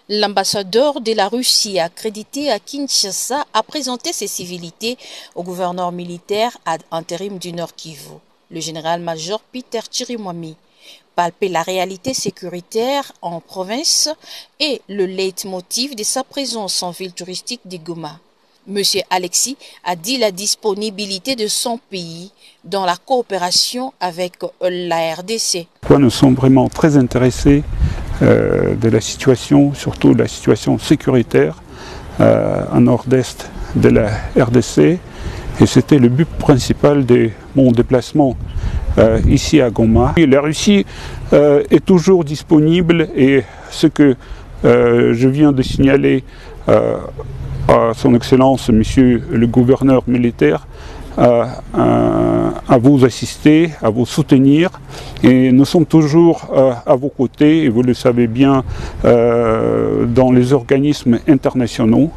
L'ambassadeur de la Russie accrédité à Kinshasa a présenté ses civilités au gouverneur militaire ad intérim du Nord Kivu, le général-major Peter Chirimwami. Palper la réalité sécuritaire en province est le leitmotiv de sa présence en ville touristique de Goma. Monsieur Alexis a dit la disponibilité de son pays dans la coopération avec la RDC. Nous sommes vraiment très intéressés euh, de la situation, surtout de la situation sécuritaire euh, en nord-est de la RDC. Et c'était le but principal de mon déplacement euh, ici à Goma. Et la Russie est toujours disponible et ce que je viens de signaler à son Excellence, Monsieur le gouverneur militaire, à, à, à, vous assister, à vous soutenir. Et nous sommes toujours euh, à vos côtés, et vous le savez bien, euh, dans les organismes internationaux.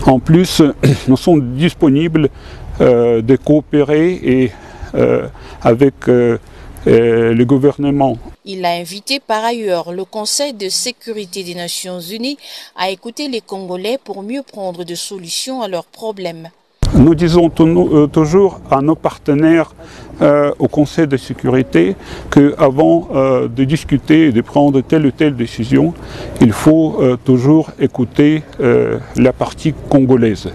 En plus, nous sommes disponibles euh, de coopérer et, avec le gouvernement. Il a invité par ailleurs le Conseil de sécurité des Nations Unies à écouter les Congolais pour mieux prendre des solutions à leurs problèmes. Nous disons toujours à nos partenaires euh, au Conseil de sécurité qu'avant euh, de discuter et de prendre telle ou telle décision, il faut euh, toujours écouter la partie congolaise.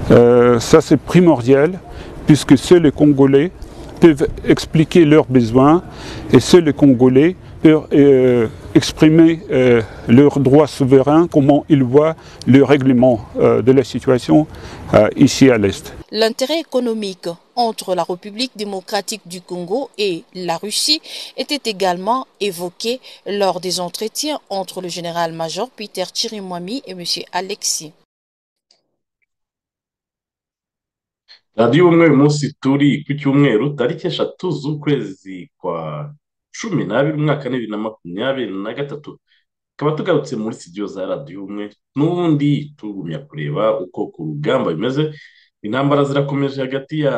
ça c'est primordial puisque seuls les Congolais peuvent expliquer leurs besoins et seuls les Congolais peuvent exprimer euh, leurs droits souverains, comment ils voient le règlement euh, de la situation euh, ici à l'Est. L'intérêt économique entre la République démocratique du Congo et la Russie était également évoqué lors des entretiens entre le général-major Peter Chirimwami et M. Alexis. radiyo umwe uyu munsi turi ku cyumweru tariki eshatu z'ukwezi kwa cumi n'abiri umwaka n'ibiri na makumyabiri na gatatu tukaba tugarutse muri studio za radiyo umwe n'ubundi tugumya kureba uko ku rugamba bimeze intambara zirakomeje hagati ya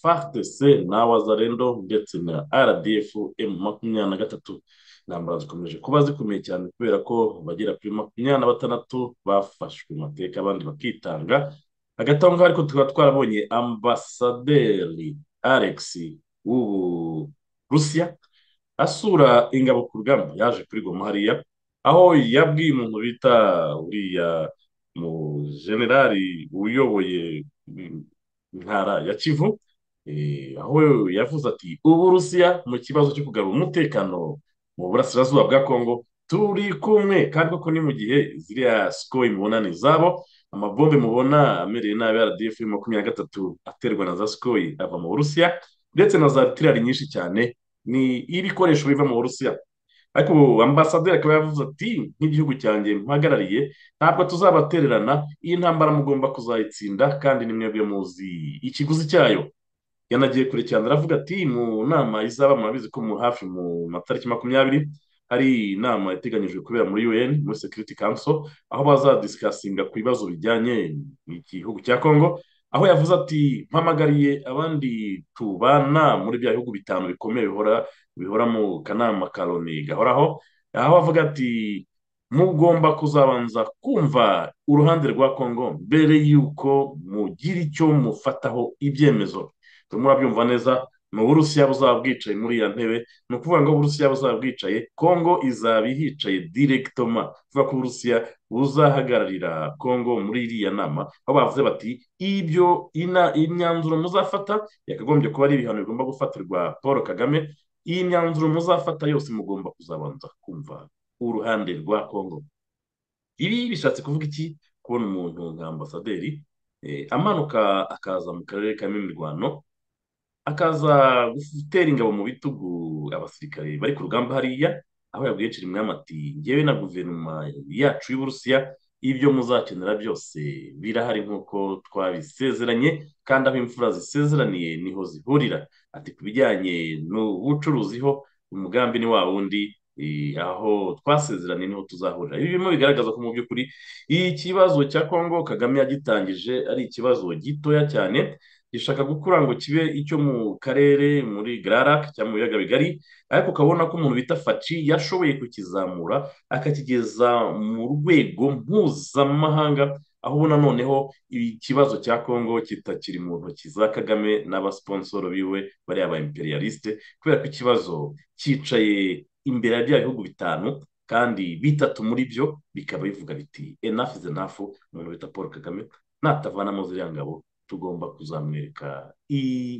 frdc na wazarendo ndetse na rdf m makumyabiri na gatatu intambara zikomeje kuba zikomeye cyane kubera ko bagera kuri makumyabiri na batandatu bafashwe amateka abandi bakitanga hagati aho ngaho ariko tukaba twarabonye ambasaderi alex w'ubu rusiya asura ingabo ku rugamba yaje kuri goma hariya aho yabwiye umuntu bita uriya mu generali uyoboye intara ya kivu aho yavuze ati ubu rusiya mu kibazo cyo kugarura umutekano mu burasirazuba bwa kongo turi kumwe kandi koko ni mu gihe ziriya sikoyi mubona ni izabo amabombe mubona amereye nabi rdf makumyabiri na gatatu aterwa na za sikoyi ava mu burusiya ndetse na za tirari nyinshi cyane ni ibikoresho biva mu burusiya ariko ambasaderi akaba yavuze ati nk'igihugu cyanjye mpagarariye ntabwo tuzabatererana iyi ntambara mugomba kuzayitsinda kandi ni mwebwe muzi ikiguzi cyayo yanagiye kure cyane aravuga ati mu nama izaba murabizi ko mu hafi mu matariki makumyabiri hari inama yateganyijwe kubera muri un muri security council aho bazadisikasinga ku bibazo bijyanye n'igihugu cya congo aho yavuze ati mpamagariye abandi tubana muri bya bihugu bitanu bikomeye bihora bihora mu kanama ka loni gahoraho aho avuga ati mugomba kuzabanza kumva uruhande rwa congo mbere y'uko mugira icyo mufataho ibyemezo turimo urabyumva neza ni uburusiya buzaba bwicaye muri iya ntebe ni ukuvuga ngo uburusiya buzaba bwicaye congo izaba ihicaye direkitoma kuvuga ko uburusiya buzahagararira congo muri iriya nama aho bavuze bati ibyo imyanzuro muzafata yakagombye kuba ari ibihano bigomba gufatirwa paul kagame iyi myanzuro muzafata yose mugomba kuzabanza kumva uruhande rwa congo ibi bishatse kuvuga iki kubona umuntu nka ambasaderi amanuka akaza mu karere ka mirwano akaza gutera ingabo mu bitugu abasirikare bari ku rugamba hariya aho yabwiye Cirimwami ati ngewe na guverinoma yacu y'uburusiya ibyo muzakenera byose birahari nk'uko twabisezeranye kandi aho imfura zisezeraniye niho zihurira ati ku bijyanye n'ubucuruzi ho umugambi ni wa wundi aho twasezeranye niho tuzahurira ibi birimo bigaragaza ko mu by'ukuri ikibazo cya kongo kagame yagitangije ari ikibazo gitoya cyane gishaka gukura ngo kibe icyo mu karere muri gararac cyangwa mu biyaga bigari ariko ukabona ko umuntu bita faci yashoboye kukizamura akakigeza mu rwego mpuzamahanga aho ubona noneho ikibazo cya kongo kitakiri mu ntoki za kagame n'abasiponsoro biwe bariya ba imperialiste kubera ko ikibazo cyicaye imbere ya bya bihugu bitanu kandi bitatu muri byo bikaba bivuga biti enafu izi nafu umuntu bita paul kagame natavanamo ziriya ngabo tugomba kuzamwereka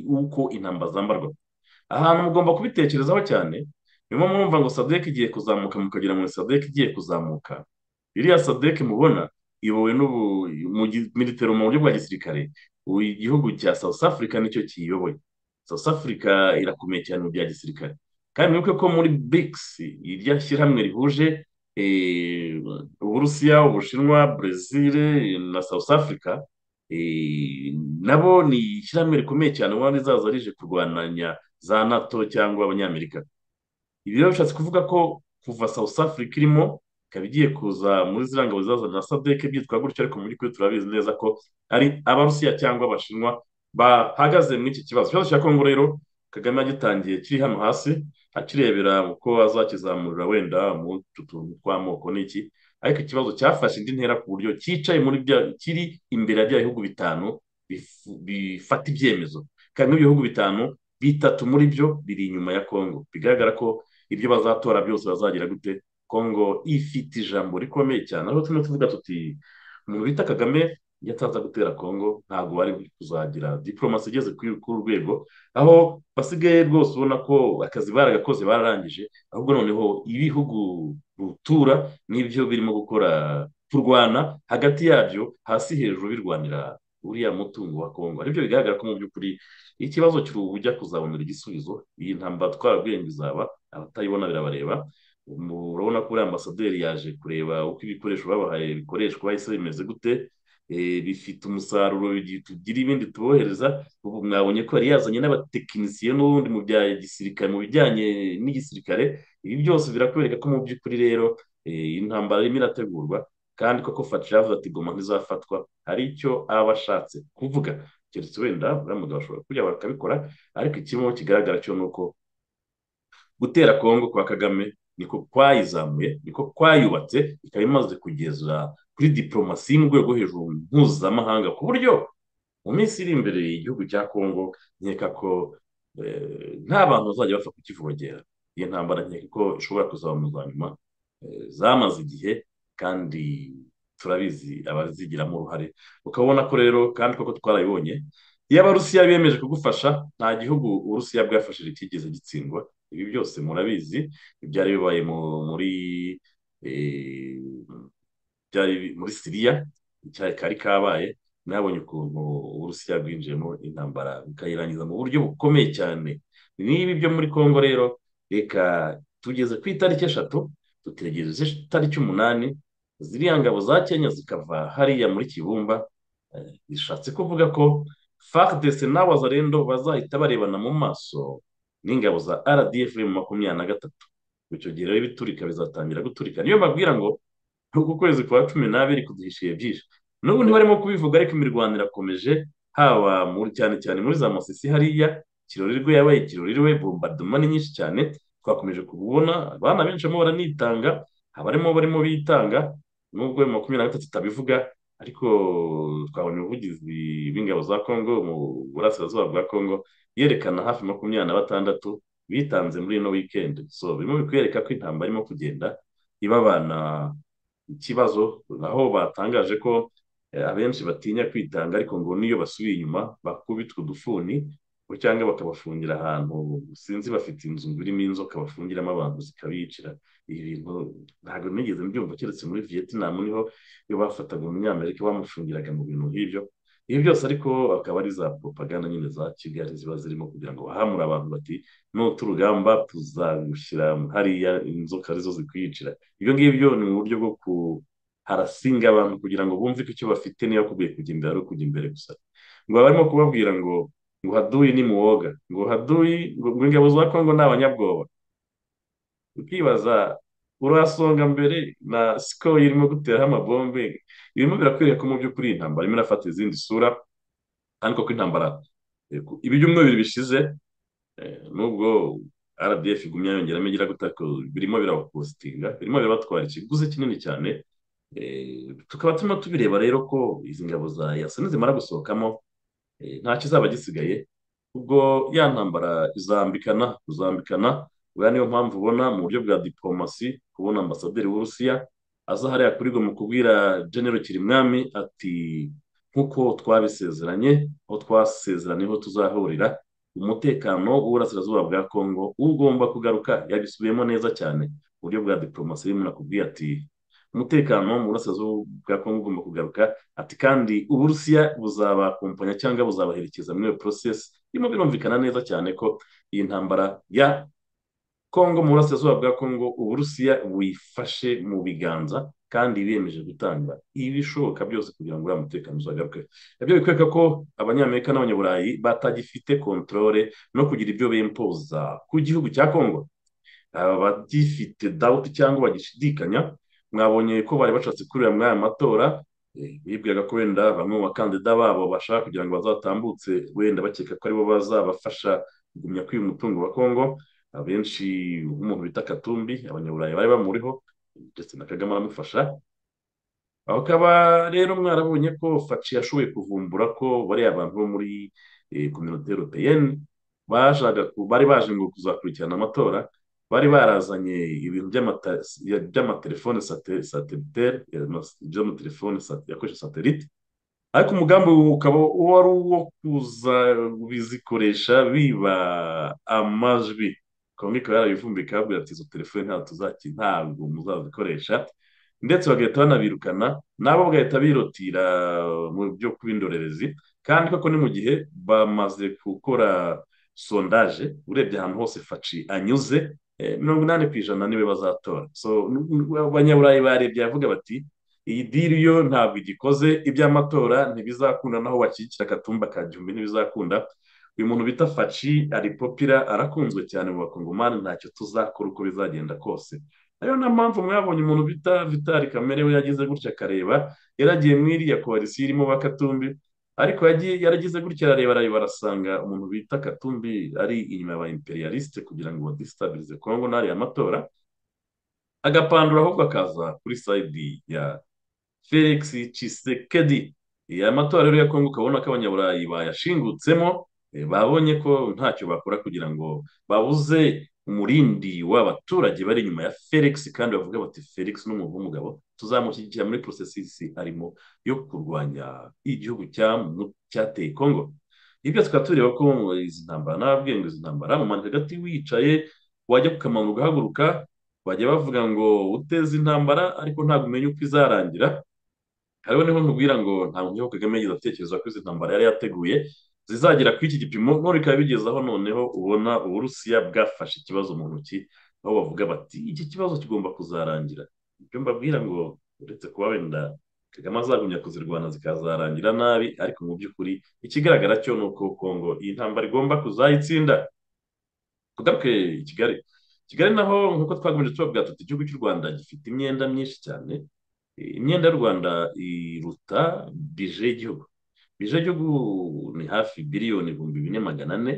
uko intamba zambarwa ahantu mugomba kubitekerezaho cyane niyo mwumva ngo sadeke igiye kuzamuka mukagera muri sadeke igiye kuzamuka iriya sadeke mubona iyobowe militero mu buryo bwa gisirikare igihugu cya south africa nicyo kiyoboye south africa irakomeye cyane mu bya gisirikare kandi mwibuke ko muri bigisi irya shyirahamwe rihuje uburusiya ubushinwa brezil na south africa nabo ni ishyirahamwe rikomeye cyane ubona rizaza rije kurwananya za nato cyangwa abanyamerika ibi rero bishatse kuvuga ko kuva south africa irimo ikaba igiye kuza muri ziriya ngabo zazana sadeke byitwa gutyo ariko mu by'ukuri turabizi neza ko ari abarusiya cyangwa abashinwa bahagaze muri iki kibazo ikibazo cya kongo rero kagame agitangiye kiri hano hasi akirebera uko azakizamurira wenda mu tuntu tw'amoko n'iki ariko ikibazo cyafashe indi ntera ku buryo cyicaye muri bya kiri imbere ya bya bihugu bitanu bifata ibyemezo kandi muri bihugu bitanu bitatu muri byo biri inyuma ya kongo bigaragara ko ibyo bazatora byose bazagira gute kongo ifite ijambo rikomeye cyane aho turimo tuvuga tuti umuntu bita kagame iyo ataza gutera kongo ntabwo bari kuzagira diporomasi igeze ku rwego aho basigaye rwose ubona ko akazi baragakoze bararangije ahubwo noneho ibihugu rutura n'ibyo birimo gukora kurwana hagati yabyo hasi hejuru birwanira uriya mutungo wa kongo aribyo bigaragara ko mu by'ukuri ikibazo cy'ubu ujya kuzabonera igisubizo iyi ntambara twarabwenge izaba abatayibona birabareba urabona ko uriya ambasaderi yaje kureba uko ibikoresho babahaye bikoreshwa ese bimeze gute bifite umusaruro tugira ibindi tubohereza ubu mwabonye ko yari yazanye n'abatekinisiye n'ubundi mu bya gisirikare mu bijyanye n'igisirikare ibi byose birakwereka ko mu by'ukuri rero intambara irimo irategurwa kandi koko faci yavuze ati goma ntizafatwa hari icyo aba ashatse kuvuga keretse wenda buriya mugabo ashobora kujya bakabikora ariko ikirimo kigaragara cyo ni uko gutera kongo kwa kagame niko kwayizamuye niko kwayubatse ikaba imaze kugeza kuri diporomasi mu rwego hejuru mpuzamahanga ku buryo mu minsi iri imbere igihugu cya kongo nkeka ko nta bantu bazajya bapfa kukivogera iyo ntambara nkeka ko ishobora kuzaba mu za nyuma zamaze igihe kandi turabizi abazigiramo uruhare ukabona ko rero kandi koko twarabibonye iyo abarusiya bemeje kugufasha nta gihugu uburusiya bwafashije kigeze gitsindwa ibi byose murabizi byari bibaye muri byari muri siriya icyari kari kabaye nabonye ukuntu uburusiya bwinjiyemo intambara bukayirangiza mu buryo bukomeye cyane n'ibi byo muri kongo rero reka tugeze ku itariki eshatu dutegereze itariki umunani ziriya ngabo za kenya zikava hariya muri kibumba bishatse kuvuga ko fardese n'abazarendo bazahita barebana mu maso n'ingabo za rdf mu makumyabiri na gatatu icyo gihe rero ibiturika bizatangira guturika niyo babwira ngo uku kwezi kwa cumi n'abiri kuduhishiye byinshi n'ubu ntibarimo kubivuga ariko imirwano irakomeje haba cyane cyane muri za masisi hariya kirorirwe yabaye kirorirwe bombardoma ni nyinshi cyane twakomeje kubona abana benshi barimo baranitanga abarimo barimo bitanga nubwo makumyabiri na gatatu itabivuga ariko twabonye ubuvugizi b'ingabo za kongo mu burasirazuba bwa kongo yerekana hafi makumyabiri na batandatu bitanze muri ino wikendi so birimo bikwereka ko intambara irimo kugenda ibabana ikibazo aho batangaje ko abenshi batinya kwitanga ariko ngo n'iyo basubiye inyuma bakubitwa udufuni cyangwa bakabafungira ahantu sinzi bafite inzu birimo inzoka bafungiramo abantu zikabicira ibi bintu ntabwo nigeze mbyumva keretse muri vietnam niho iyo bafataga umunyamerika bamufungiraga mu bintu nk'ibyo ibi byose ariko akaba ari za propaganda nyine za kigali ziba zirimo kugira ngo bahamure abantu bati nuta urugamba tuzagushyira hariya inzoka arizo zikwicira ibyo ngibyo ni mu buryo bwo kuharasinga abantu kugira ngo bumve ko icyo bafite niba kubwiye kujya imbere ari ukujya imbere gusa ngo barimo kubabwira ngo ngo haduyi ni muwoga ngo haduyi ngo ingabo za kongo ni abanyabwoba ukibaza urasonga mbere na sikoro irimo guteraho amabombe irimo birakwereka ko mu by'ukuri iyi ntambara irimo irafata izindi sura ariko ko intambara ibyumweru bibiri bishize nubwo rdf igumye yongeramo igira gutaka birimo birabapositinga birimo birabatwara ikiguzi kinini cyane tukaba turimo tubireba rero ko izi ngabo za yasa nizimara gusohokamo nta kizaba gisigaye ubwo ya ntambara izambikana kuzambikana buriya niyo mpamvu ubona mu buryo bwa diporomasi kubona ambasaderi w'urusiya aza hariya kuri mu kubwira genero kirimwami ati nk'uko twabisezeranye aho twasezeranye ho tuzahurira umutekano w'uburasirazuba bwa kongo ugomba kugaruka yabisubiyemo neza cyane uburyo bwa diporomasi birimo nakubwiye ati umutekano mu burasirazuba bwa kongo ugomba kugaruka ati kandi uburusiya buzabakompanya cyangwa buzabaherekeza muri iyo porosesi birimo birumvikana neza cyane ko iyi ntambara ya kongo mu burasirazuba bwa kongo uburusiya buyifashe mu biganza kandi biyemeje gutanga ibishoboka byose kugira ngo uriya mutekano uzagaruke ibyo bikwereka ko abanyamerika n'abanyaburayi batagifite kontorore no kugira ibyo bempoza ku gihugu cya kongo abagifite dawuti cyangwa bagishidikanya mwabonye ko bari bashatse kurira muri aya matora bibwiraga ko wenda bamwe mu bakandida babo bashaka kugira ngo bazatambutse wenda bakeka ko aribo bazabafasha kugumya kwiba umutungo wa kongo abenshi nk'umuntu bita katumbi abanyaburayi bari bamuriho ndetse na kagame aramufasha bakaba rero mwarabonye ko faci yashoboye kuvumbura ko bariya bantu bo muri kominote europeyeni bari baje ngo kuzakurikirana amatora bari barazanye ibintu by'amatelefone sateliteri by'amatelefone yakoresha satelite ariko umugambi ukaba wari uwo kuza bizikoresha biba amajwi kongo ikaba yarabivumbika ikababwira ati izo telefone ntabwo tuzaki ntabwo muzazikoresha ndetse bagahita banabirukana nabo bagahita birotira mu byo kuba indorerezi kandi koko ni mu gihe bamaze gukora sondaje urebye ahantu hose faci anyuze mirongo inani ku ijana niwe bazatora abanyaburayi barebye bavuga bati iyi diri yo ntabwo igikoze iby'amatora ntibizakunda naho wakikira akatumba ka gihumbi ntibizakunda uyu muntu bita faci ari popira arakunzwe cyane mu bakongomani ntacyo tuzakora uko bizagenda kose ariyo na mpamvu mwabonye umuntu bita vitali kamere we yagize gutya akareba yaragiye mu iriya koalisiyo irimo ba katumbi ariko yaragize gutya arareba arareba arasanga umuntu bita katumbi ari inyuma ya ba imperialiste kugira ngo badisitabilize kongo n'ariya matora agapandura ahubwo akaza kuri sayidi ya felix cisekedi aya matora rero ya kongo ukabona ko abanyaburayi bayashingutsemo babonye ko ntacyo bakora kugira ngo babuze umurindi w'abaturage bari inyuma ya felix kandi bavuga bati felix n'umuntu w'umugabo tuzamushyigikira muri porosesisi arimo yo kurwanya igihugu cyateye kongo ibyo tukaba tureba ko izi ntambara n'ababwenge izi ntambara mu mpande hagati wicaye wajya ku kamanuru ugahaguruka bajya bavuga ngo uteze intambara ariko ntabwo umenya uko izarangira hariho niho nkubwira ngo ntabwo nkiho kagame yagize atekereza ko izi ntambara yari yateguye zizagera kuri iki gipimo none bikaba bigezaho noneho ubona uburusiya bwafashe ikibazo mu ntoki aho bavuga bati iki kibazo kigomba kuzarangira ibyo mbabwira ngo uretse kuba wenda kagame azagumya kuzirwana zikazarangira nabi ariko mu by'ukuri ikigaragara cyo ni uko kongo iyi ntambara igomba kuzayitsinda tugaruke i kigali kigali naho nk'uko twakomeje tubabwira tuti igihugu cy'u rwanda gifite imyenda myinshi cyane imyenda y'u rwanda iruta bije y'igihugu bije gihugu ni hafi biliyoni ibihumbi bine magana ane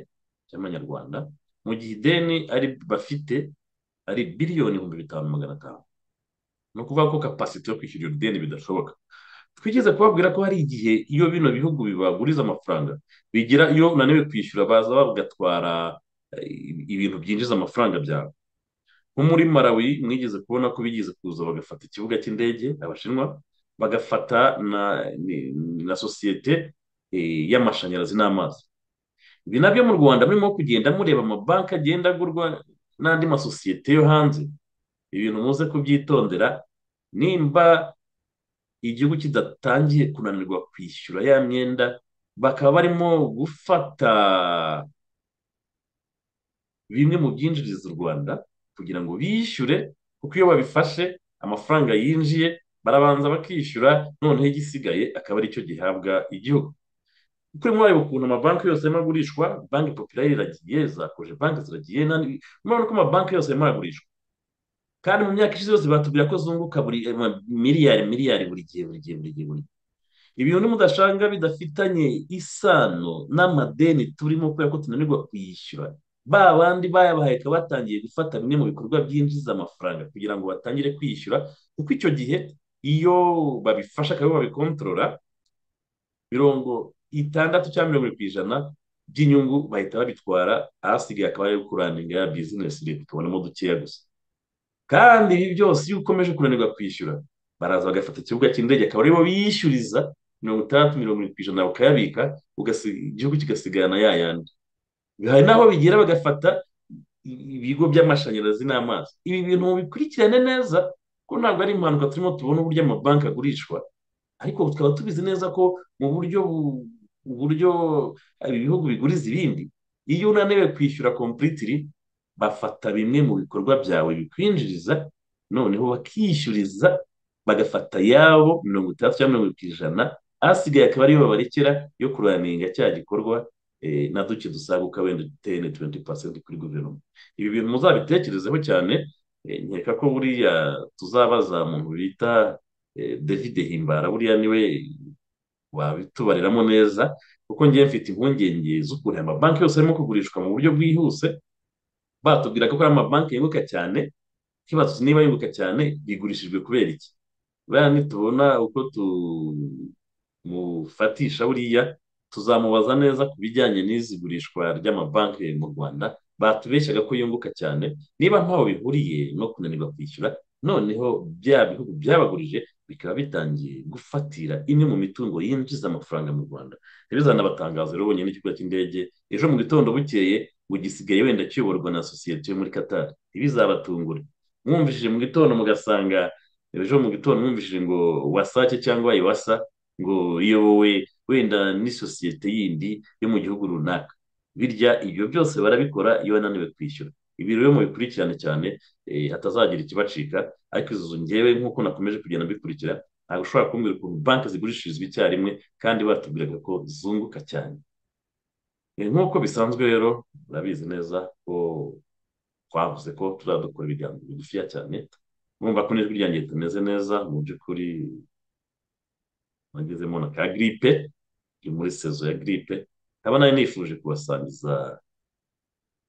by'amanyarwanda mu gihe ideni ari bafite ari biliyoni ibihumbi bitanu magana atanu ni ukuvuga ko kapasite yo kwishyura iryo deni bidashoboka twigeze kubabwira ko hari igihe iyo bino bihugu bibaguriza amafaranga bigira iyo unaniwe kwishyura baza bagatwara ibintu byinjiza amafaranga byabo nko muri marawi mwigeze kubona ko bigeze kuza bagafata ikibuga cy'indege abashinwa bagafata na, na sosiyete e, y'amashanyarazi n'amazi ibi nabyo mu rwanda murimo kugenda mureba amabanki agenda agurwa n'andi masosiyete yo hanze ibintu muze kubyitondera nimba igihugu kidatangiye kunanirwa kwishyura ya myenda bakaba barimo gufata bimwe mu byinjiriza u rwanda kugira ngo bishyure kuko iyo babifashe amafaranga yinjiye barabanza bakishyura noneho igisigaye akaba aricyo gihabwa igihugu kuri mwareba ukuntu amabanki yose arimo agurishwa banki popirayire iragiye za koje banki ziragiye murabona ko amabanki yose arimo aragurishwa kandi mu myaka ishize yose batubwira ko zunguka buri miliyari miliyari buri gihe buri gihe buri gihe buri gihe ibintu mudashanga bidafitanye isano n'amadeni turimo kubera ko tunanirwa kuyishyura ba bandi bayabaheka batangiye gufata bimwe mu bikorwa byinjiza amafaranga kugira ngo batangire kwishyura kuko icyo gihe iyo babifasha kandi babikontorora mirongo itandatu cyangwa mirongo irindwi ku ijana by'inyungu bahita babitwara ahasigaye akaba ariyo kurandinga ya bizinesi leta ikabonamo dukeya gusa kandi ibi byose iyo ukomeje kunanirwa kwishyura baraza bagafata ikibuga cy'indege akaba aribo biyishyuriza mirongo itandatu mirongo irindwi ku ijana bakayabika igihugu kigasigana ya yandi hari n'aho bigira bagafata ibigo by'amashanyarazi n'amazi ibi bintu bikurikirane neza ko ntabwo ari impanuka turimo tubona uburyo amabanki agurishwa ariko tukaba tubizi neza ko mu buryo uburyo ibihugu biguriza ibindi iyo unaniwe kwishyura kompuritiri bafata bimwe mu bikorwa byawe bikwinjiriza noneho bakishyuriza bagafata yabo mirongo itandatu cyangwa mirongo irindwi ku ijana ahasigaye akaba ariyo babarekera yo kuraniga cya gikorwa na duke dusaguka wenda teni tuwenti pasenti kuri guverinoma ibi bintu muzabitekerezeho cyane nkeka ko buriya tuzabaza muntu bita david himbara buriya niwe wabitubariramo neza kuko ngiye mfite impungenge z'ukuntu aya mabanki yose arimo kugurishwa mu buryo bwihuse batubwira ko ari amabanki yunguka cyane ntibazuze niba yunguka cyane bigurishijwe kubera iki buriya nitubona uko tumufatisha buriya tuzamubaza neza ku bijyanye n'izigurishwa ry'amabanki mu rwanda batubeshyaga ko yunguka cyane niba ntaho bihuriye no kunanirwa kwishyura noneho bya bihugu byabagurije bikaba bitangiye gufatira imwe mu mitungo yinjiza amafaranga mu rwanda ntibizanabatangazo rero bonyine n'ikibuga cy'indege ejo mu gitondo bukeye ngo gisigaye wenda kiyoborwa na sosiyete yo muri katari ntibizabatungure mwumvishije mu gitondo mugasanga ejo mu gitondo mwumvishije ngo wasake cyangwa iwasa ngo iyobowe wenda n'isosiyete yindi yo mu gihugu runaka birya ibyo byose barabikora iyo bananiwe kwishyura ibi rero mubikurikirane cyane hatazagira ikibacika ariko izo ngewe nk'uko nakomeje kugenda mbikurikira ntabwo ushobora kumbwira ukuntu banki zigurishirizwa icyarimwe kandi batubwiraga ko zunguka cyane nk'uko bisanzwe rero murabizi neza ko twavuze ko tuzadukora ibiganiro bigufiya cyane mwumva ko n'ijwi ryanjye ritameze neza mu by'ukuri nagezemo na ka giripe iri muri sezo ya giripe nkaba nawe nifuje kubasangiza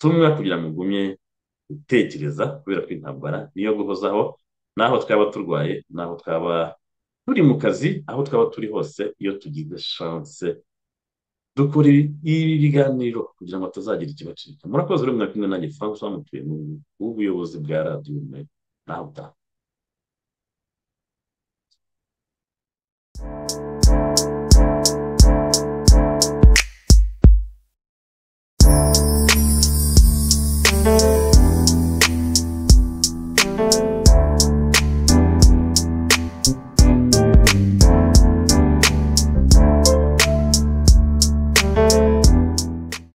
tumwe kugira ngo ugumye gutekereza kubera ko intambara niyo guhozaho n'aho twaba turwaye n'aho twaba turi mu kazi aho twaba turi hose iyo tugize shanse dukora ibi biganiro kugira ngo hatazagira ikibacika murakoze rero mwakumwe nanjye francois mutuye mu w'ubuyobozi bwa radiyo umwe nawe utaha